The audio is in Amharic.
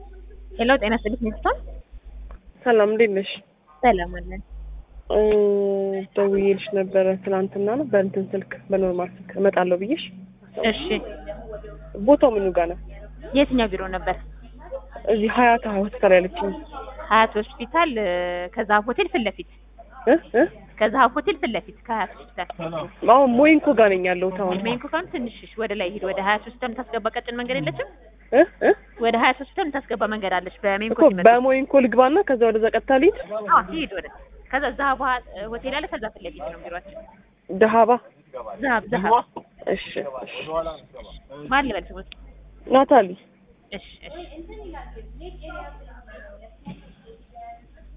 ሄሎ ጤና ይስጥልኝ ሚስቶን ሰላም እንዴት ነሽ? ሰላም አለን። እ ደውዬልሽ ነበረ ትናንትና ነው በእንትን ስልክ በኖርማል ስልክ እመጣለሁ ብዬሽ። እሺ ቦታው ምኑ ጋር ነው? የትኛው ቢሮ ነበር? እዚህ ሀያት ሆስፒታል ያለችኝ ሀያት ሆስፒታል እ ከዛሀብ ሆቴል ፊት ለፊት እ እ ከዛሀብ ሆቴል ፊት ለፊት ከሀያት ሆስፒታል አሁን ሞይንኮ ጋር ነኝ ያለሁት አሁን ሜን ኮካን ትንሽ ወደ ላይ ሂድ። ወደ ሀያት ሆስፒታል የምታስገባ ቀጭን መንገድ የለችም? እ እ ወደ ሀያት ሆስፒታል የምታስገባ መንገድ አለች። በሜን እኮ ኮ ሲመጣ በሞይንኮ ልግባና ከዛ ወደዛ ቀጥታ ልሂድ። አዎ ሂድ ወደ ከዛ ዛሀብ ሆቴል አለ። ከዛ ፊት ለፊት ነው ቢሮአችን። ደሃባ ዛሀብ ዛሀብ እሺ እሺ ማን ልበል ስሙት? ናታሊ እሺ እሺ